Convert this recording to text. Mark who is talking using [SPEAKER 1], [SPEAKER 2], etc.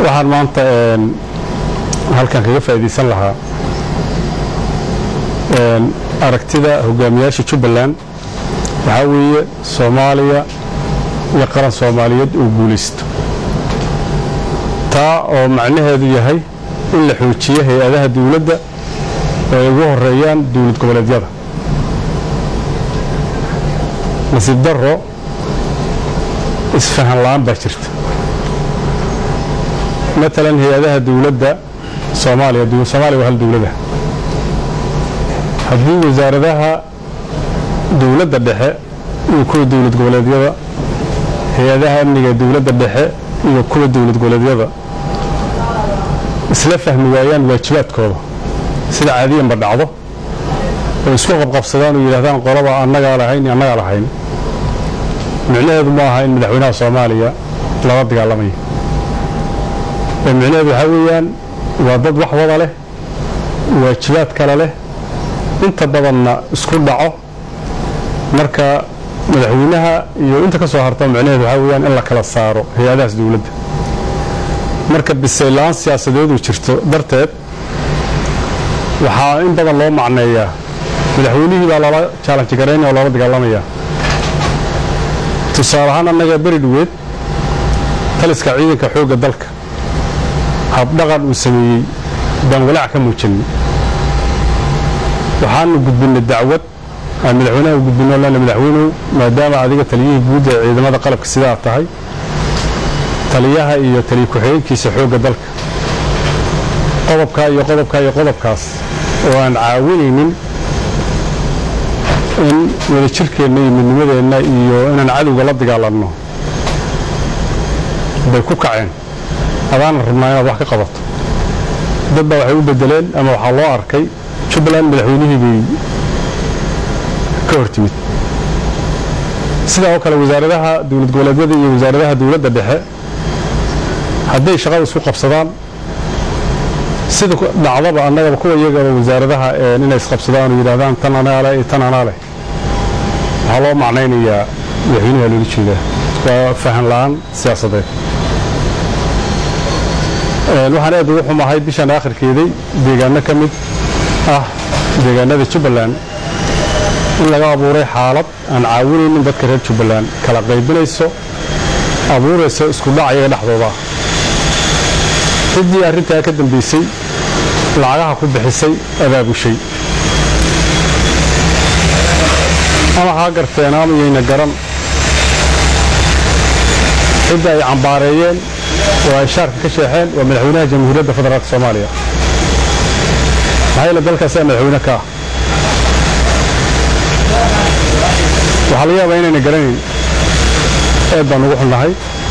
[SPEAKER 1] waxaan maanta halkan kaga faa'iidaysan lahaa aragtida hogaamiyaasha jubbaland waxaa weeye soomaaliya iyo qaran soomaaliyeed uu guulaysto taa oo macnaheedu yahay in la xoojiyo hay-adaha dawladda oo ay ugu horeeyaan dowlad goboleedyada nasiib darro isfahan la'aan baa jirta matalan hay-adaha dawladda soomaaliya soomaaliya waa hal dawlada haddii wasaaradaha dawladda dhexe iyo kuwa dowlad goboleedyada hay-adaha amniga dawladda dhexe iyo kuwa dowlad goboleedyada isla fahmi waayaan waajibaadkooda sida caadiyanba dhacdo oo isku qabqabsadaan oo yidhahdaan qolaba annagaa lahayn iyo annagaa lahayn micnaheedu ma aha in madaxweynaha soomaaliya lala dagaalamayo ee micnaheedu waxaa weeyaan waa dad wax wada leh waajibaad kale leh inta badanna isku dhaco marka madaxweynaha iyo inta ka soo harta micnaheedu waxaa weeyaan in la kala saaro hay-adahaas dawladda marka bisaylaan siyaasadeedu jirto darteed waxaa in badan loo macneeyaa madaxweynihii baa lala jaalanji garaynaya oo lala dagaalamayaa tusaale ahaan annaga beri dhoweed taliska ciidanka xoogga dalka habdhaqan uu sameeyey baan walaac ka muujinay waxaanu gudbinnay dacwad aan madaxweynaha u gudbinno lana madaxweynuhu maadaama adiga taliyihii guud ee ciidamada qalabka sidaa tahay taliyaha iyo taliya ku-xigeenkiisa xoogga dalka qodobkaa iyo qodobkaa iyo qodobkaas oo aan caawinaynin in wadajirkeenna iyo midnimadeenna iyo inaan cadowga la dagaalanno bay ku kaceen adaana rabnaa inaad wax ka qabato dad baa waxay u bedeleen ama waxaa loo arkay jubbaland madaxweynihii bay ka hor timid sidaa oo kale wasaaradaha dowlad goboleedyada iyo wasaaradaha dowladda dhexe hadday shaqada isku qabsadaan sida dhacdaba annagaba kuwa iyagaba wasaaradaha inay isqabsadaan oo yidhahdaan tan anaa leh iyo tan anaa leh waxaa loo macnaynayaa madaxweynaha loola jeedaa waa fahan la'aan siyaasadeed waxaan aad ugu xumahay bishan aakhirkeeday deegaano ka mid ah deegaanada jubbaland in laga abuuray xaalad aan caawinaynin dadka reer jubbaland kala qaybinayso abuuraysa isku dhac iyaga dhexdooda ciddii arrintaa ka dambaysay lacagaha ku bixisay abaabushay ama haa garteen ama yayna garan cidda ay cambaareeyeen oo ay shaarka ka sheexeen waa madaxweynaha jamhuuriyadda federaalk soomaaliya maxaa yeele dalkaasaa madaxweyne ka ah waxaa laga yaabaa inayna garanayn eed baan ugu xunnahay